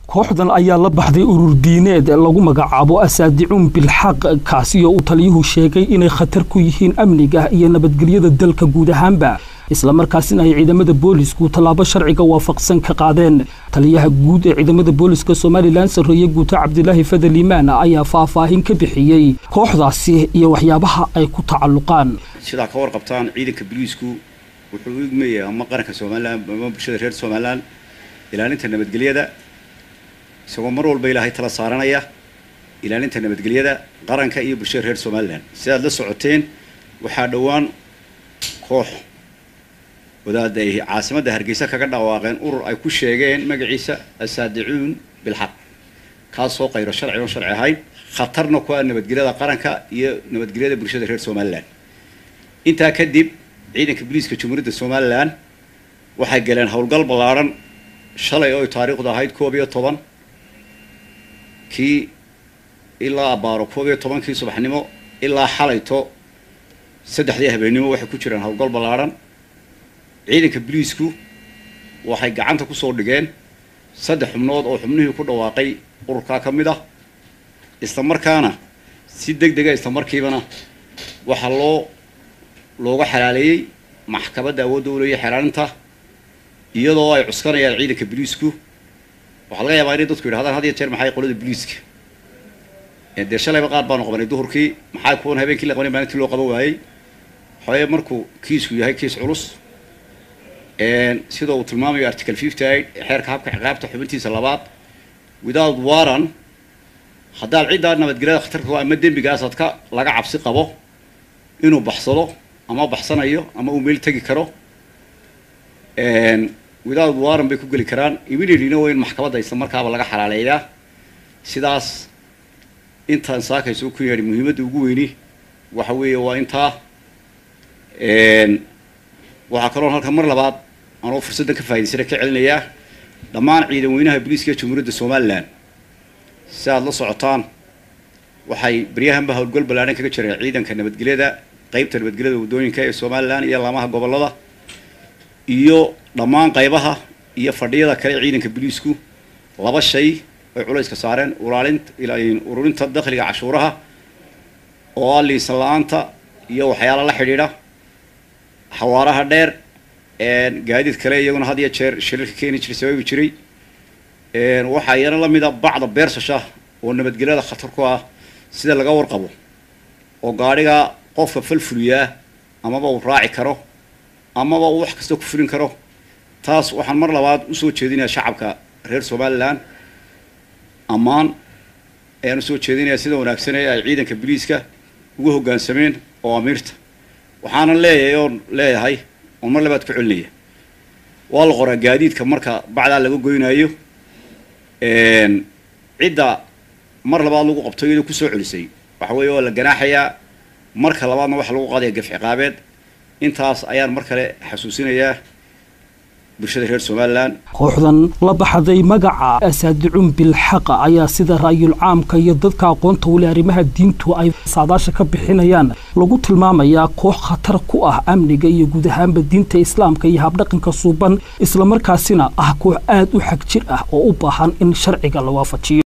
kooxdan ayaa la baxday urur diineed lagu magacaabo asaadicuun bilxaq kaasi oo uu taliyuhu sheegay inay khatar ku yihiin amniga iyo nabadgelyada dalka guud ahaanba islamarkaasina ay ciidamada boolisku tallaabo sharciga waafaqsan ka qaadeen taliyaha guud ee ciidamada booliska somalilan sarreeye guuto cabdilaahi fadel iimaan ayaa faahfaahin ka bixiyey kooxdaasi iyo waxyaabaha ay ku tacalluqaan sidaa ka warqabtaan ciidanka boliisku wuxuu u igmayay ama qaranka somalilan ama bulshada reer somalilan ilaalinta nabadgelyada isagoo mar walba ilaahay tala saaranaya ilaalinta nabadgelyada qaranka iyo bulshada reer somalilan sidaad la socoteen waxaa dhowaan koox wadaada ay caasimadda hargeysa kaga dhawaaqeen urur ay ku sheegeen magaciisa asaadicuun bilxaq kaasoo qayro sharci oon sharci ahayn khatarna ku ah nabadgelyada qaranka iyo nabadgelyada bulshada reer somalilan intaa kadib ciidanka booliiska jamhuuriyadda somalilan waxay galeen howlgal ballaadhan shalay oo taariikhdu ahayd koob iyo toban kii ilaa abaaro koob iyo tobankii subaxnimo ilaa xalayto saddexdii habeennimo waxay ku jiraan howlgal ballaadhan ciidanka boliisku waxay gacanta kusoo dhigeen saddex xubnood oo xubnihii ku dhawaaqay ururkaa ka mid ah isla markaana si deg dega isla markiibana waxaa loo looga xalaaleeyey maxkamadda awoodda u leeyahay xelaalinta iyadoo ay cuskanayaan ciidanka boliisku waxaa laga yaabaa inay dadku yidhahdaan had iyo jeer maxay qolada boliiska dee shalayba qaar baanu qabanay duhurkii maxaa kuwan habeenkii la qabanay maalintii loo qaban waayey waxaweye markuu kiisku yahay kiis culus sida uu tilmaamayo article fifty eight xeerka habka ciqaabta xubintiisa labaad without warran haddaad ciddaa nabadgelyada khatarka ama dembigaasaad ka laga cabsi qabo inuu baxsado ama baxsanayo ama uu meel tegi karo without warran bay ku geli karaan immediatelyna waa in maxkamadda isla markaaba laga xalaaleeyaa sidaas intaan saakayso ku yeedhi muhiimadda ugu weyni waxa weeye waa intaa waxaa kaloo halkan mar labaad anoo fursaddan ka faa'idaysana ka celinayaa dhammaan ciidan weynaha booliiska jamhuuriyadda somalilan si aada la socotaan waxay baryahanba howlgal ballaadhan kaga jireen ciidanka nabadgelyada qeybta nabadgelyada waddooyinka ee somalilan iyo laamaha gobollada iyo dhammaan qaybaha iyo fadhiyada kale ee ciidanka booliisku laba shay ay culayska saareen ulaalinta ururinta dakhliga cashuuraha oo ah liisan la-aanta iyo waxyaala la xidhiidha xawaaraha dheer gaadiid kale iyaguna had iyo jeer shirarka keeni jiray sababi jiray waxaa iyana la mid a bacda beersasha oo nabadgelyada khatar ku ah sida laga warqabo oo gaadhiga qofka falfuliyaa amaba uu raaci karo amaba uu wax kasta ku fulin karo taas waxaan mar labaad usoo jeedinaya shacabka reer somalilan ammaan ayaan usoo jeedinaya sida wanaagsan ee ay ciidanka boliiska ugu hoggaansameen oo amiirta waxaanan leeyahay oon leeyahay oon mar labaad ku celinaya waa la qoraa gaadiidka marka bacdaa laga goynaayo cidda mar labaad lagu qabto iyadoo kusoo celisay waxa weeye waa la ganaaxayaa marka labaadna waxa lagu qaadaya gaf ciqaabeed intaas ayaan mar kale xasuusinayaa bulshada reer somalilan kooxdan la baxday magaca asaadicuun bilxaqa ayaa sida ra'yul caamka iyo dadka aqoonta weli arrimaha diintu ay saadaasha ka bixinayaan lagu tilmaamayaa koox khatar ku ah amniga iyo guud ahaanba diinta islaamka iyo habdhaqanka suuban islamarkaasina ah koox aad u xag jir ah oo u baahan in sharciga la waafajiyo